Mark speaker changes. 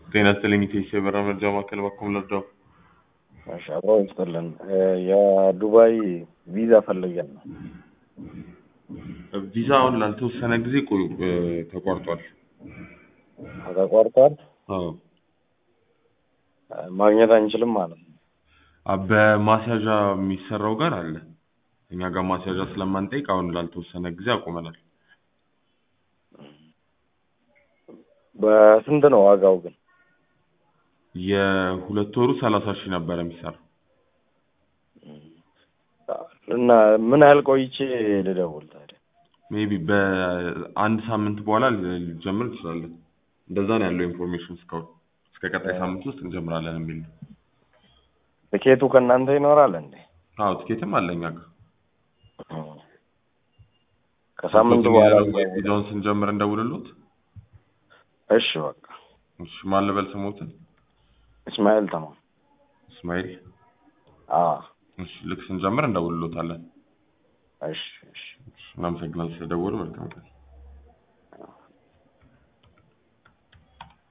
Speaker 1: ጤና ይስጥልኝ ኢቴስ የበረራ መረጃ ማዕከል በኩል ልርዳው?
Speaker 2: እሺ አብሮ ይስጥልን። የዱባይ ቪዛ ፈልገን ነው።
Speaker 1: ቪዛ አሁን ላልተወሰነ ጊዜ ቆዩ ተቋርጧል።
Speaker 2: ተቋርጧል።
Speaker 1: አዎ
Speaker 2: ማግኘት አንችልም ማለት ነው።
Speaker 1: አ- በማስያዣ የሚሰራው ጋር አለ። እኛ ጋር ማስያዣ ስለማንጠይቅ አሁን ላልተወሰነ ጊዜ አቁመናል።
Speaker 2: በስንት ነው ዋጋው ግን?
Speaker 1: የሁለት ወሩ ሰላሳ ሺህ ነበረ የሚሰራው።
Speaker 2: እና ምን ያህል ቆይቼ ልደውል ታዲያ?
Speaker 1: ሜቢ በአንድ ሳምንት በኋላ ልጀምር እንችላለን። እንደዛ ነው ያለው ኢንፎርሜሽን እስካሁን። እስከ ቀጣይ ሳምንት ውስጥ እንጀምራለን የሚል ነው።
Speaker 2: ትኬቱ ከእናንተ ይኖራል እንዴ?
Speaker 1: አዎ ትኬትም አለ እኛ ጋር።
Speaker 2: ከሳምንቱ በኋላ
Speaker 1: ቪዛውን ስንጀምር እንደውልሎት።
Speaker 2: እሺ በቃ
Speaker 1: እሺ ማን ልበል ስሞትን?
Speaker 2: እስማኤል ተማም።
Speaker 1: እስማኤል።
Speaker 2: አዎ
Speaker 1: እሺ ልክ ስንጀምር እንደውልሎታለን።
Speaker 2: እሺ እሺ
Speaker 1: እሺ፣ እናመሰግናለን ስለደወሉ። መልካም ቀን።